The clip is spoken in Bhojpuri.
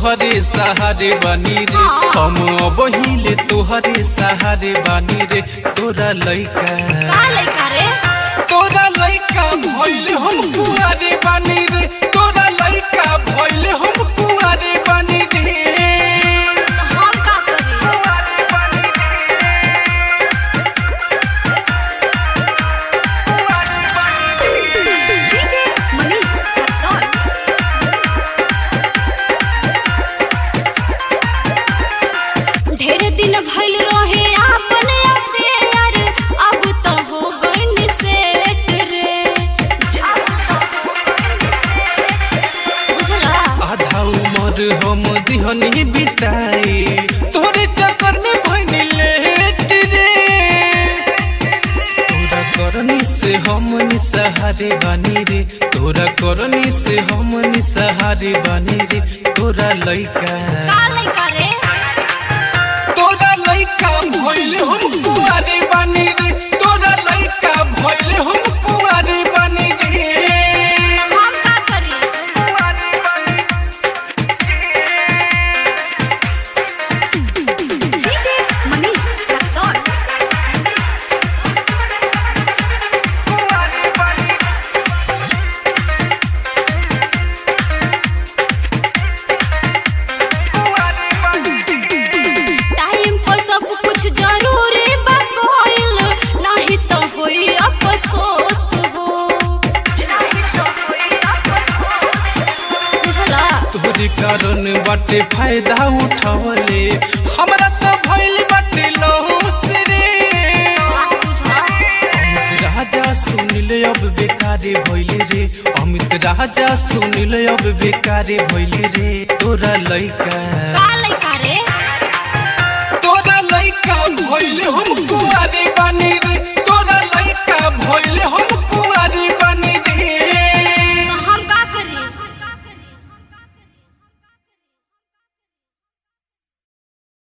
तोहरे सहारे बानी रे हम बहिले तोहरे सहारे बानी रे तोरा लइका का लइका रे तोरा लइका भइले हम कुआरे बानी रे तोरा लइका भइले हम कुआरे बानी रे तो हम का करी डीजे मनीष रक्सौल ढेर दिन भइल रहे आपन अफेयर अब तो हो गइल सेट रे बुझला आधा उमर हम दिहनी बिताई तोरे चक्कर में भइनी लेट रे तोरा करनी से हम निसहारे बानी रे तोरा करनी से हम निसहारे बानी रे तोरा लइका का लइका रे तोरा लइका भइले हम कुआरे बानी रे तोरा लइका भइले हम कुआरे बानी रे हम का करी डीजे मनीष रक्सौल टाइम पर सब कुछ जरूरी बा कोइल नहीं तो होई अफसोस हो बुझला तोरे कारण बाटे फायदा उठावले हमरा तो भइल बाटे लॉस रे बात बुझा अमित राजा सुन ले अब बेकारे भइले रे अमित राजा सुन ले अब बेकारे भइले रे तोरा लइका का